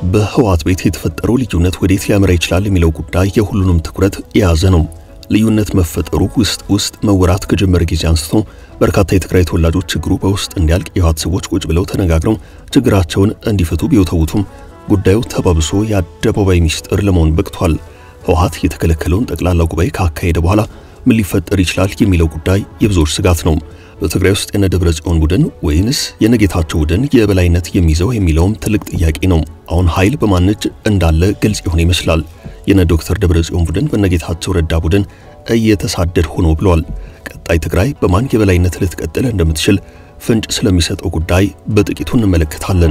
በህወሓት ቤት የተፈጠረው ልዩነት ወዴት ሊያመራ ይችላል የሚለው ጉዳይ የሁሉንም ትኩረት የያዘ ነው። ልዩነት መፈጠሩ ውስጥ ውስጥ መወራት ከጀመረ ጊዜ አንስቶ በርካታ የትግራይ ተወላጆች ችግሩ በውስጥ እንዲያልቅ የህወሓት ሰዎች ቁጭ ብለው ተነጋግረው ችግራቸውን እንዲፈቱ ቢወተውቱም ጉዳዩ ተባብሶ የአደባባይ ሚስጥር ለመሆን በቅቷል። ህወሓት የተከለከለውን ጠቅላላ ጉባኤ ካካሄደ በኋላ ምን ሊፈጠር ይችላል የሚለው ጉዳይ የብዙዎች ስጋት ነው። በትግራይ ውስጥ የነ ደብረ ጽዮን ቡድን ወይንስ የነጌታቸው ቡድን የበላይነት የሚይዘው የሚለውም ትልቅ ጥያቄ ነው። አሁን ኃይል በማን እጅ እንዳለ ግልጽ የሆነ ይመስላል። የነ ዶክተር ደብረ ጽዮን ቡድን በነጌታቸው ረዳ ቡድን እየተሳደድ ሆኖ ብሏል። ቀጣይ ትግራይ በማን የበላይነት ልትቀጥል እንደምትችል ፍንጭ ስለሚሰጠው ጉዳይ በጥቂቱ እንመለከታለን።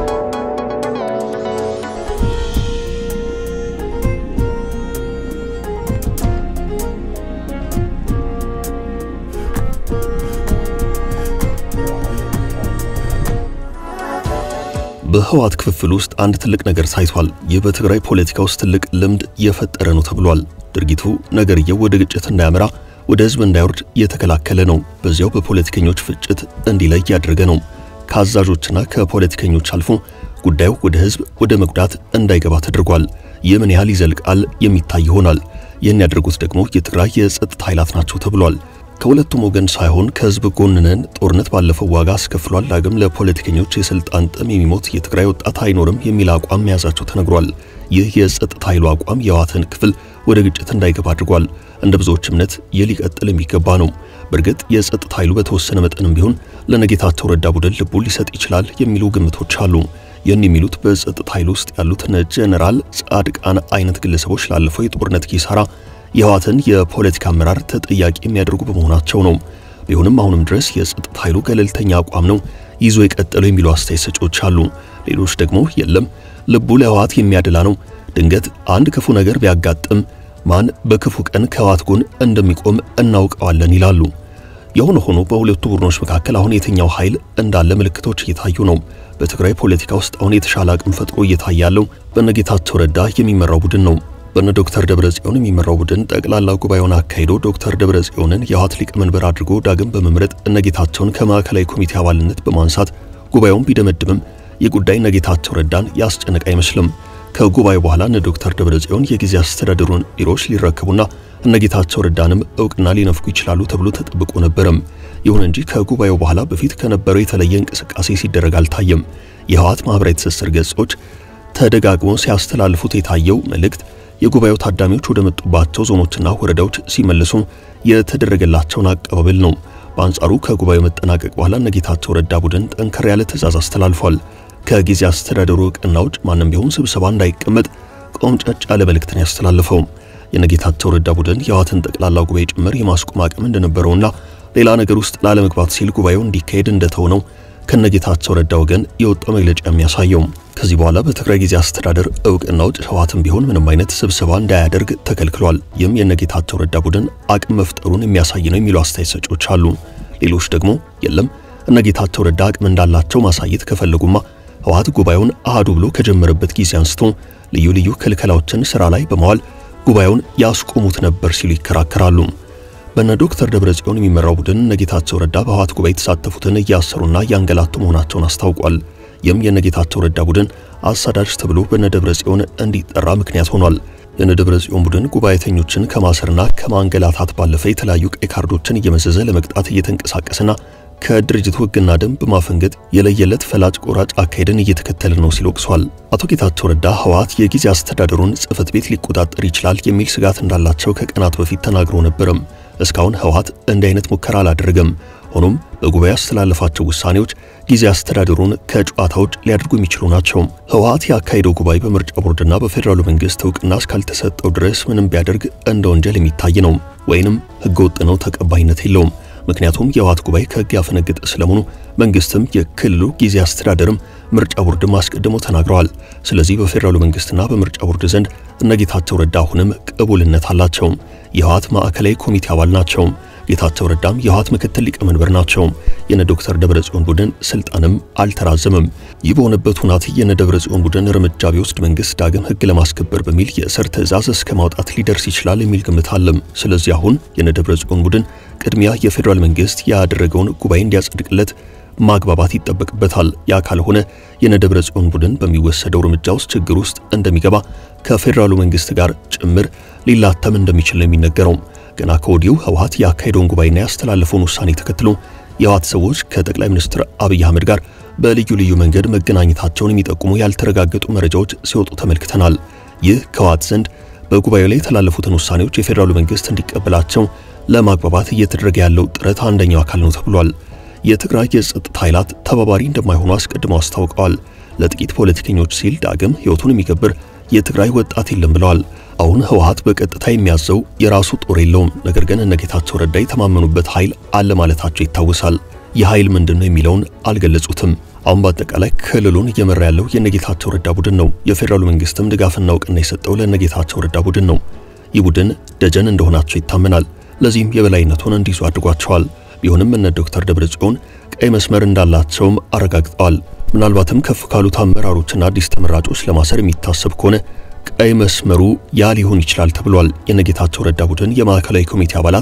በህወሓት ክፍፍል ውስጥ አንድ ትልቅ ነገር ታይቷል። ይህ በትግራይ ፖለቲካ ውስጥ ትልቅ ልምድ የፈጠረ ነው ተብሏል። ድርጊቱ ነገርየው ወደ ግጭት እንዳያመራ ወደ ህዝብ እንዳይወርድ የተከላከለ ነው። በዚያው በፖለቲከኞች ፍጭት እንዲለይ ያደረገ ነው። ከአዛዦችና ከፖለቲከኞች አልፎ ጉዳዩ ወደ ህዝብ ወደ መጉዳት እንዳይገባ ተደርጓል። ይህ ምን ያህል ይዘልቃል የሚታይ ይሆናል። ይህን ያደረጉት ደግሞ የትግራይ የጸጥታ ኃይላት ናቸው ተብሏል። ከሁለቱም ወገን ሳይሆን ከህዝብ ጎን ነን። ጦርነት ባለፈው ዋጋ አስከፍሏል። ዳግም ለፖለቲከኞች የስልጣን ጥም የሚሞት የትግራይ ወጣት አይኖርም የሚል አቋም መያዛቸው ተነግሯል። ይህ የጸጥታ ኃይሉ አቋም የህወሓትን ክፍል ወደ ግጭት እንዳይገባ አድርጓል። እንደ ብዙዎች እምነት ይህ ሊቀጥል የሚገባ ነው። በእርግጥ የጸጥታ ኃይሉ በተወሰነ መጠንም ቢሆን ለነጌታቸው ረዳ ቡድን ልቡን ሊሰጥ ይችላል የሚሉ ግምቶች አሉ። ይህን የሚሉት በጸጥታ ኃይሉ ውስጥ ያሉት ጀነራል ጻድቃን አይነት ግለሰቦች ላለፈው የጦርነት ኪሳራ የህወሓትን የፖለቲካ አመራር ተጠያቂ የሚያደርጉ በመሆናቸው ነው። ቢሆንም አሁንም ድረስ የጸጥታ ኃይሉ ገለልተኛ አቋም ነው ይዞ የቀጠለው የሚሉ አስተያየት ሰጪዎች አሉ። ሌሎች ደግሞ የለም ልቡ ለህወሓት የሚያደላ ነው፣ ድንገት አንድ ክፉ ነገር ቢያጋጥም ማን በክፉ ቀን ከህወሓት ጎን እንደሚቆም እናውቀዋለን ይላሉ። የሆነ ሆኖ በሁለቱ ቡድኖች መካከል አሁን የትኛው ኃይል እንዳለ ምልክቶች እየታዩ ነው። በትግራይ ፖለቲካ ውስጥ አሁን የተሻለ አቅም ፈጥሮ እየታየ ያለው በነጌታቸው ረዳ የሚመራው ቡድን ነው። በነ ዶክተር ደብረጽዮን የሚመራው ቡድን ጠቅላላ ጉባኤውን አካሂዶ ዶክተር ደብረጽዮንን የህወሓት ሊቀመንበር አድርጎ ዳግም በመምረጥ እነጌታቸውን ከማዕከላዊ ኮሚቴ አባልነት በማንሳት ጉባኤውን ቢደመድምም የጉዳይ እነጌታቸው ረዳን ያስጨነቀ አይመስልም። ከጉባኤው በኋላ እነ ዶክተር ደብረጽዮን የጊዜ አስተዳደሩን ቢሮዎች ሊረከቡና እነጌታቸው ረዳንም እውቅና ሊነፍኩ ይችላሉ ተብሎ ተጠብቆ ነበረም። ይሁን እንጂ ከጉባኤው በኋላ በፊት ከነበረው የተለየ እንቅስቃሴ ሲደረግ አልታየም። የህወሓት ማህበራዊ ትስስር ገጾች ተደጋግሞ ሲያስተላልፉት የታየው መልእክት የጉባኤው ታዳሚዎች ወደ መጡባቸው ዞኖችና ወረዳዎች ሲመለሱ የተደረገላቸውን አቀባበል ነው። በአንጻሩ ከጉባኤው መጠናቀቅ በኋላ እነጌታቸው ረዳ ቡድን ጠንከር ያለ ትዕዛዝ አስተላልፏል። ከጊዜ አስተዳደሩ እውቅና ውጭ ማንም ቢሆን ስብሰባ እንዳይቀመጥ ቆምጨጭ ያለ መልእክትን ያስተላልፈው የነጌታቸው ረዳ ቡድን የህወሓትን ጠቅላላ ጉባኤ ጭምር የማስቆም አቅም እንደነበረውና ሌላ ነገር ውስጥ ላለመግባት ሲል ጉባኤው እንዲካሄድ እንደተሆነው ከነጌታቸው ረዳ ወገን የወጣው መግለጫ የሚያሳየው ከዚህ በኋላ በትግራይ ጊዜ አስተዳደር እውቅና ውጭ ህወሓትም ቢሆን ምንም አይነት ስብሰባ እንዳያደርግ ተከልክሏል። ይህም የነጌታቸው ረዳ ቡድን አቅም መፍጠሩን የሚያሳይ ነው የሚሉ አስተያየት ሰጪዎች አሉ። ሌሎች ደግሞ የለም እነጌታቸው ረዳ አቅም እንዳላቸው ማሳየት ከፈለጉማ ህወሓት ጉባኤውን አሃዱ ብሎ ከጀመረበት ጊዜ አንስቶ ልዩ ልዩ ክልከላዎችን ስራ ላይ በመዋል ጉባኤውን ያስቆሙት ነበር ሲሉ ይከራከራሉ። በነ ዶክተር ደብረጽዮን የሚመራው ቡድን ነጌታቸው ረዳ በህወሓት ጉባኤ የተሳተፉትን እያሰሩና እያንገላቱ መሆናቸውን አስታውቋል። ይህም የነጌታቸው ረዳ ቡድን አሳዳጅ ተብሎ በነ ደብረጽዮን እንዲጠራ ምክንያት ሆኗል። የነ ደብረጽዮን ቡድን ጉባኤተኞችን ከማሰርና ከማንገላታት ባለፈ የተለያዩ ቀይ ካርዶችን እየመዘዘ ለመቅጣት እየተንቀሳቀሰና ከድርጅቱ ህግና ደንብ ማፈንገጥ የለየለት ፈላጭ ቆራጭ አካሄድን እየተከተለ ነው ሲል ወቅሷል። አቶ ጌታቸው ረዳ ህወሓት የጊዜ አስተዳደሩን ጽህፈት ቤት ሊቆጣጠር ይችላል የሚል ስጋት እንዳላቸው ከቀናት በፊት ተናግሮ ነበርም። እስካሁን ህወሓት እንዲህ አይነት ሙከራ አላደረገም። ሆኖም በጉባኤ ያስተላለፋቸው ውሳኔዎች ጊዜ አስተዳደሩን ከጨዋታ ውጭ ሊያደርጉ የሚችሉ ናቸው። ህወሓት ያካሄደው ጉባኤ በምርጫ ቦርድና በፌዴራሉ መንግስት እውቅና እስካልተሰጠው ድረስ ምንም ቢያደርግ እንደ ወንጀል የሚታይ ነው፣ ወይንም ህገወጥ ነው፣ ተቀባይነት የለውም። ምክንያቱም የህወሓት ጉባኤ ከህግ ያፈነገጠ ስለመሆኑ መንግስትም የክልሉ ጊዜ አስተዳደርም ምርጫ ቦርድም አስቀድሞ ተናግረዋል። ስለዚህ በፌዴራሉ መንግስትና በምርጫ ቦርድ ዘንድ እነጌታቸው ረዳ አሁንም ቅቡልነት አላቸው። የህወሓት ማዕከላዊ ኮሚቴ አባል ናቸው። ጌታቸው ረዳም የህወሓት ምክትል ሊቀመንበር ናቸው። የነ ዶክተር ደብረጽዮን ቡድን ስልጣንም አልተራዘመም። ይህ በሆነበት ሁናት የነ ደብረጽዮን ቡድን እርምጃ ቢወስድ መንግስት ዳግም ህግ ለማስከበር በሚል የእስር ትዕዛዝ እስከ ማውጣት ሊደርስ ይችላል የሚል ግምት አለም። ስለዚህ አሁን የነ ደብረጽዮን ቡድን ቅድሚያ የፌዴራል መንግስት ያደረገውን ጉባኤ እንዲያጸድቅለት ማግባባት ይጠበቅበታል። ያ ካልሆነ የነደብረ ጽዮን ቡድን በሚወሰደው እርምጃ ውስጥ ችግር ውስጥ እንደሚገባ ከፌዴራሉ መንግስት ጋር ጭምር ሊላተም እንደሚችል ነው የሚነገረው። ገና ከወዲሁ ህወሓት ያካሄደውን ጉባኤና ያስተላለፈውን ውሳኔ ተከትሎ የህወሓት ሰዎች ከጠቅላይ ሚኒስትር አብይ አህመድ ጋር በልዩ ልዩ መንገድ መገናኘታቸውን የሚጠቁሙ ያልተረጋገጡ መረጃዎች ሲወጡ ተመልክተናል። ይህ ከህወሓት ዘንድ በጉባኤው ላይ የተላለፉትን ውሳኔዎች የፌዴራሉ መንግስት እንዲቀበላቸው ለማግባባት እየተደረገ ያለው ጥረት አንደኛው አካል ነው ተብሏል። የትግራይ የጸጥታ ኃይላት ተባባሪ እንደማይሆኑ አስቀድመው አስታውቀዋል። ለጥቂት ፖለቲከኞች ሲል ዳግም ህይወቱን የሚገብር የትግራይ ወጣት የለም ብለዋል። አሁን ህወሓት በቀጥታ የሚያዘው የራሱ ጦር የለውም። ነገር ግን እነ ጌታቸው ረዳ የተማመኑበት ኃይል አለ ማለታቸው ይታወሳል። ይህ ኃይል ምንድን ነው የሚለውን አልገለጹትም። አሁን በአጠቃላይ ክልሉን እየመራ ያለው የነጌታቸው ረዳ ቡድን ነው። የፌዴራሉ መንግስትም ድጋፍና እውቅና የሰጠው ለነጌታቸው ረዳ ቡድን ነው። ይህ ቡድን ደጀን እንደሆናቸው ይታመናል። ለዚህም የበላይነቱን እንዲይዙ አድርጓቸዋል። ቢሆንም እነ ዶክተር ደብረጽዮን ቀይ መስመር እንዳላቸውም አረጋግጠዋል። ምናልባትም ከፍ ካሉት አመራሮችና አዲስ ተመራጮች ለማሰር የሚታሰብ ከሆነ ቀይ መስመሩ ያ ሊሆን ይችላል ተብሏል። የነጌታቸው ረዳ ቡድን የማዕከላዊ ኮሚቴ አባላት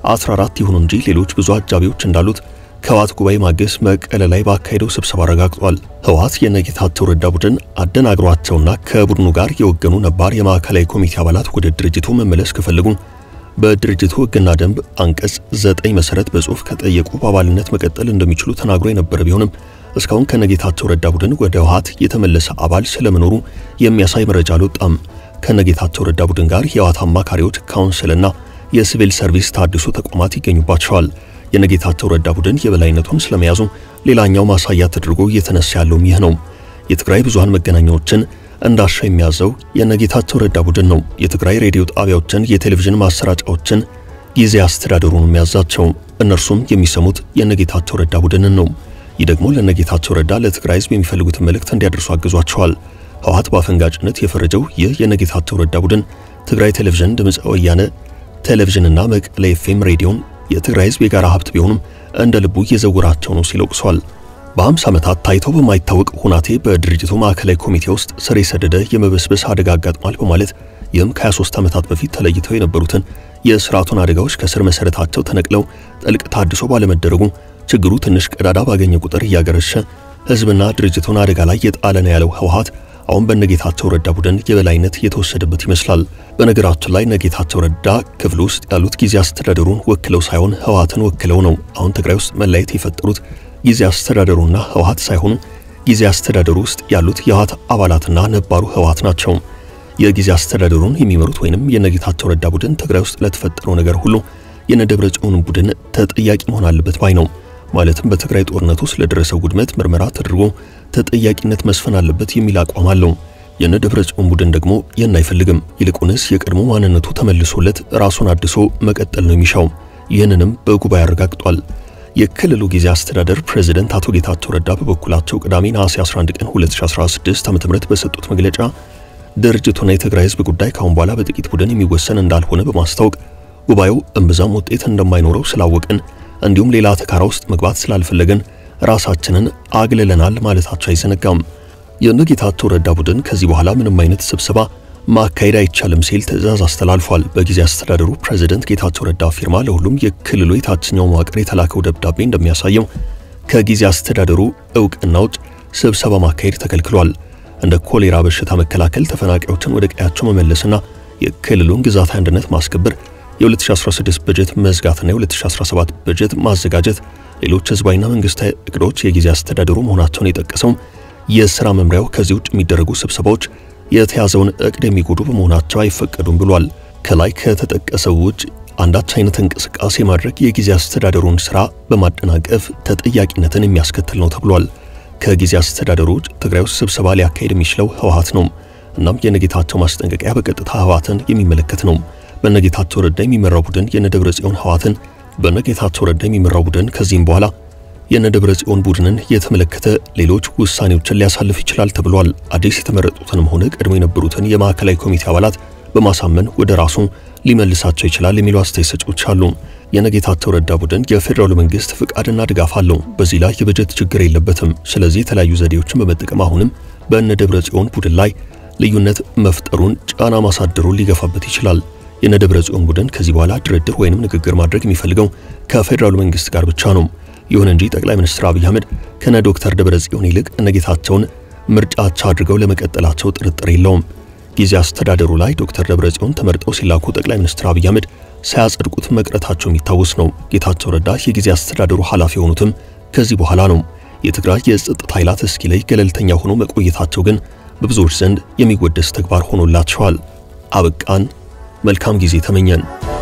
14 ይሁኑ እንጂ ሌሎች ብዙ አጃቢዎች እንዳሉት ከህወሓት ጉባኤ ማግስት መቀለ ላይ ባካሄደው ስብሰባ አረጋግጧል። ህወሓት የነጌታቸው ረዳ ቡድን አደናግሯቸውና ከቡድኑ ጋር የወገኑ ነባር የማዕከላዊ ኮሚቴ አባላት ወደ ድርጅቱ መመለስ ከፈለጉ በድርጅቱ ህግና ደንብ አንቀጽ ዘጠኝ መሰረት በጽሁፍ ከጠየቁ በአባልነት መቀጠል እንደሚችሉ ተናግሮ የነበረ ቢሆንም እስካሁን ከነጌታቸው ረዳ ቡድን ወደ ህወሓት የተመለሰ አባል ስለመኖሩ የሚያሳይ መረጃ አልወጣም። ከነጌታቸው ረዳ ቡድን ጋር የህወሓት አማካሪዎች፣ ካውንስልና የሲቪል ሰርቪስ ታድሶ ተቋማት ይገኙባቸዋል። የነጌታቸው ረዳ ቡድን የበላይነቱን ስለመያዙ ሌላኛው ማሳያ ተደርጎ እየተነሳ ያለውም ይህ ነው። የትግራይ ብዙሃን መገናኛዎችን እንዳሻ የሚያዘው የነጌታቸው ረዳ ቡድን ነው። የትግራይ ሬዲዮ ጣቢያዎችን፣ የቴሌቪዥን ማሰራጫዎችን ጊዜ አስተዳደሩ ነው የሚያዛቸው። እነርሱም የሚሰሙት የነጌታቸው ረዳ ቡድንን ነው። ይህ ደግሞ ለነጌታቸው ረዳ ለትግራይ ህዝብ የሚፈልጉትን መልእክት እንዲያደርሱ አግዟቸዋል። ህወሓት በአፈንጋጭነት የፈረጀው ይህ የነጌታቸው ረዳ ቡድን ትግራይ ቴሌቪዥን፣ ድምፀ ወያነ ቴሌቪዥንና መቀለ ኤፍኤም ሬዲዮን የትግራይ ህዝብ የጋራ ሀብት ቢሆኑም እንደ ልቡ እየዘወራቸው ነው ሲል ወቅሷል። በ50 ዓመታት ታይቶ በማይታወቅ ሁናቴ በድርጅቱ ማዕከላዊ ኮሚቴ ውስጥ ስር የሰደደ የመበስበስ አደጋ አጋጥሟል በማለት ይህም ከ23 ዓመታት በፊት ተለይተው የነበሩትን የስርዓቱን አደጋዎች ከስር መሰረታቸው ተነቅለው ጥልቅ ታድሶ ባለመደረጉ ችግሩ ትንሽ ቀዳዳ ባገኘ ቁጥር እያገረሸ ህዝብና ድርጅቱን አደጋ ላይ የጣለ ነው ያለው ህወሓት አሁን በነጌታቸው ረዳ ቡድን የበላይነት የተወሰደበት ይመስላል። በነገራችን ላይ ነጌታቸው ረዳ ክፍል ውስጥ ያሉት ጊዜ አስተዳደሩን ወክለው ሳይሆን ህወሓትን ወክለው ነው። አሁን ትግራይ ውስጥ መለያየት የፈጠሩት ጊዜ አስተዳደሩና ህወሓት ሳይሆኑ ጊዜ አስተዳደሩ ውስጥ ያሉት የህወሓት አባላትና ነባሩ ህወሓት ናቸው። የጊዜ አስተዳደሩን የሚመሩት ወይንም የነጌታቸው ረዳ ቡድን ትግራይ ውስጥ ለተፈጠረው ነገር ሁሉ የነደብረ ጽዮን ቡድን ተጠያቂ መሆን አለበት ባይ ነው። ማለትም በትግራይ ጦርነት ውስጥ ለደረሰው ውድመት ምርመራ ተደርጎ ተጠያቂነት መስፈን አለበት የሚል አቋም አለው። የነደብረ ጽዮን ቡድን ደግሞ ይህን አይፈልግም። ይልቁንስ የቀድሞ ማንነቱ ተመልሶለት ራሱን አድሶ መቀጠል ነው የሚሻው። ይህንንም በጉባኤ አረጋግጧል። የክልሉ ጊዜ አስተዳደር ፕሬዝደንት አቶ ጌታቸው ረዳ በበኩላቸው ቅዳሜ ነሐሴ 11 ቀን 2016 ዓ.ም በሰጡት መግለጫ ድርጅቱና የትግራይ ህዝብ ጉዳይ ካሁን በኋላ በጥቂት ቡድን የሚወሰን እንዳልሆነ በማስታወቅ ጉባኤው እምብዛም ውጤት እንደማይኖረው ስላወቅን እንዲሁም ሌላ ተካራ ውስጥ መግባት ስላልፈለገን ራሳችንን አግልለናል ማለታቸው አይዘነጋም። የነጌታቸው ረዳ ቡድን ከዚህ በኋላ ምንም አይነት ስብሰባ ማካሄድ አይቻልም ሲል ትዕዛዝ አስተላልፏል። በጊዜ አስተዳደሩ ፕሬዝደንት ጌታቸው ረዳ ፊርማ ለሁሉም የክልሉ የታችኛው መዋቅር የተላከው ደብዳቤ እንደሚያሳየው ከጊዜ አስተዳደሩ እውቅና ውጭ ስብሰባ ማካሄድ ተከልክሏል። እንደ ኮሌራ በሽታ መከላከል፣ ተፈናቃዮችን ወደ ቀያቸው መመለስና የክልሉን ግዛታዊ አንድነት ማስከበር፣ የ2016 በጀት መዝጋትና የ2017 በጀት ማዘጋጀት ሌሎች ህዝባዊና መንግስታዊ እቅዶች የጊዜ አስተዳደሩ መሆናቸውን የጠቀሰው የሥራ መምሪያው ከዚህ ውጭ የሚደረጉ ስብሰባዎች የተያዘውን እቅድ የሚጎዱ በመሆናቸው አይፈቀዱም ብሏል። ከላይ ከተጠቀሰው ውጭ አንዳች አይነት እንቅስቃሴ ማድረግ የጊዜ አስተዳደሩን ሥራ በማደናቀፍ ተጠያቂነትን የሚያስከትል ነው ተብሏል። ከጊዜ አስተዳደሩ ውጭ ትግራይ ውስጥ ስብሰባ ሊያካሄድ የሚችለው ህወሓት ነው። እናም የነጌታቸው ማስጠንቀቂያ በቀጥታ ህወሓትን የሚመለከት ነው። በነጌታቸው ረዳ የሚመራው ቡድን የነደብረ ጽዮን ህወሓትን በነጌታቸው ረዳ የሚመራው ቡድን ከዚህም በኋላ የነደብረ ጽዮን ቡድንን የተመለከተ ሌሎች ውሳኔዎችን ሊያሳልፍ ይችላል ተብሏል። አዲስ የተመረጡትንም ሆነ ቀድሞ የነበሩትን የማዕከላዊ ኮሚቴ አባላት በማሳመን ወደ ራሱ ሊመልሳቸው ይችላል የሚሉ አስተያየት ሰጪዎች አሉ። የነጌታቸው ረዳ ቡድን የፌዴራሉ መንግስት ፍቃድና ድጋፍ አለው። በዚህ ላይ የበጀት ችግር የለበትም። ስለዚህ የተለያዩ ዘዴዎችን በመጠቀም አሁንም በነደብረ ጽዮን ቡድን ላይ ልዩነት መፍጠሩን ጫና ማሳደሩን ሊገፋበት ይችላል። የነደብረ ጽዮን ቡድን ከዚህ በኋላ ድርድር ወይንም ንግግር ማድረግ የሚፈልገው ከፌዴራሉ መንግስት ጋር ብቻ ነው። ይሁን እንጂ ጠቅላይ ሚኒስትር አብይ አህመድ ከነ ዶክተር ደብረጽዮን ይልቅ እነ ጌታቸውን ምርጫቸው አድርገው ለመቀጠላቸው ጥርጥር የለውም። ጊዜ አስተዳደሩ ላይ ዶክተር ደብረጽዮን ተመርጠው ሲላኩ ጠቅላይ ሚኒስትር አብይ አህመድ ሳያጸድቁት መቅረታቸው የሚታወስ ነው። ጌታቸው ረዳ የጊዜ አስተዳደሩ ኃላፊ የሆኑትም ከዚህ በኋላ ነው። የትግራይ የጸጥታ ኃይላት እስኪ ላይ ገለልተኛ ሆኖ መቆየታቸው ግን በብዙዎች ዘንድ የሚወደስ ተግባር ሆኖላቸዋል። አበቃን። መልካም ጊዜ ተመኘን።